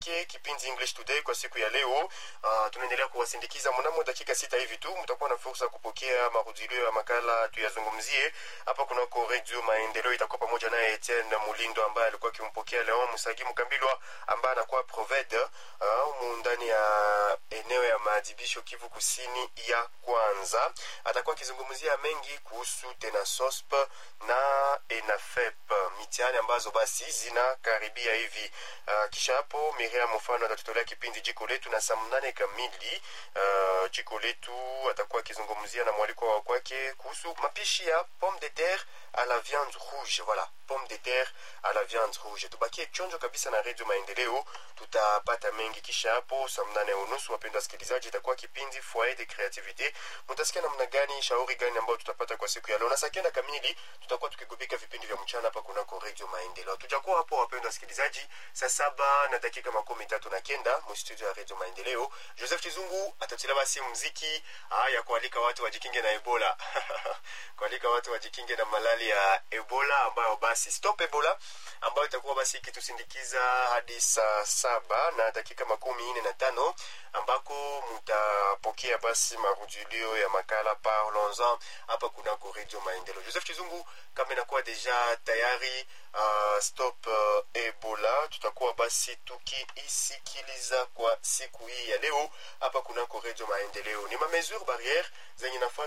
Ke kipindi English Today kwa siku ya leo. Uh, tunaendelea kuwasindikiza mnamo dakika sita hivi tu, mtakuwa na fursa ya kupokea marudilio ya makala tuyazungumzie hapa kunako Radio Maendeleo. Itakuwa pamoja naye Etienne Mulindo ambaye alikuwa akimpokea Leon Musagi Mkambilwa ambaye anakuwa proved uh, ndani ya eneo ya maadhibisho Kivu Kusini ya kwanza. Atakuwa akizungumzia mengi kuhusu tena SOSP na ENAFEP mitihani ambazo basi zinakaribia hivi. Uh, kisha hapo Miriam mfano atatutolea kipindi jiko letu na saa mnane kamili. Uh, jiko letu atakuwa akizungumzia na mwaliko wa kwake kuhusu mapishi ya pomme de terre à la viande rouge. Voilà, pomme de terre à la viande rouge. Tubakie chonjo kabisa na redio Maendeleo, tutapata mengi. Kisha hapo saa mnane unusu, wapendwa wasikilizaji, itakuwa kipindi foyer de creativite. Mutasikia namna gani, shauri gani ambayo tutapata kwa siku ya leo, na saa kenda kamili tutakuwa tukigubika vipindi vya mchana hapa kunako redio Maendeleo. Tujakuwa hapo, wapendwa wasikilizaji, saa saba na dakika makumi tatu na kenda mustudio ya redio Maendeleo. Joseph Chizungu atatulia basi muziki ya kualika watu wajikinge na Ebola kualika watu wajikinge na malali ya Ebola ambayo basi stop Ebola ambayo itakuwa basi ikitusindikiza hadi saa saba na dakika makumi nne na tano ambako mutapokea basi marudilio ya makala parlons-en hapa kunako redio Maendeleo. Joseph Chizungu kama inakuwa deja tayari uh, stop uh, Ebola, tutakuwa basi tukiisikiliza kwa siku hii ya leo hapa kunako redio Maendeleo. Ni mamesure barriere zenye nafaa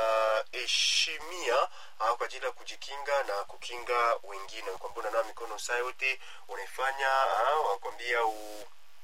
tunaheshimia uh, kwa ajili ya kujikinga na kukinga wengine. Kwamba unanawa mikono saa yote unaifanya, uh, wakwambia u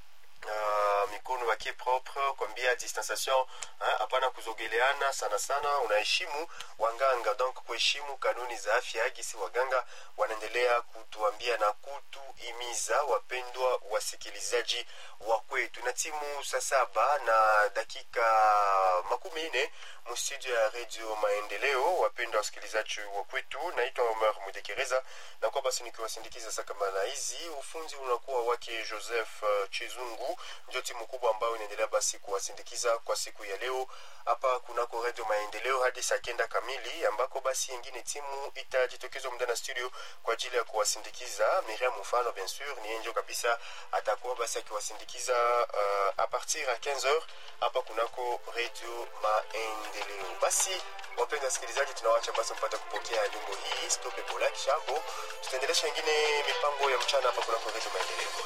Uh, mikono wake propre kwambia distanciation hapana kuzogeleana sana sana unaheshimu waganga donc kuheshimu kanuni za afya gisi waganga wanaendelea kutuambia na kutuimiza wapendwa wasikilizaji wa kwetu na timu saa saba na dakika makumi nne mstudio ya redio maendeleo wapendwa wasikilizaji wa kwetu naitwa omar mudekereza na kwa basi nikiwasindikiza saa kama na hizi ufunzi unakuwa wake joseph uh, chizungu ndio timu kubwa ambayo inaendelea basi kuwasindikiza kwa siku ya leo hapa kunako redio maendeleo hadi saa kenda kamili ambako basi ingine timu itajitokeza muda na studio kwa ajili ya kuwasindikiza miriam mfano bien sur ni enjo kabisa atakuwa basi akiwasindikiza uh, a partir ya 15 heures hapa kunako redio maendeleo basi wapenda wasikilizaji tunawacha basi mpata kupokea nyimbo hii stop ebola kisha hapo tutaendelesha ingine mipango ya mchana hapa kunako redio maendeleo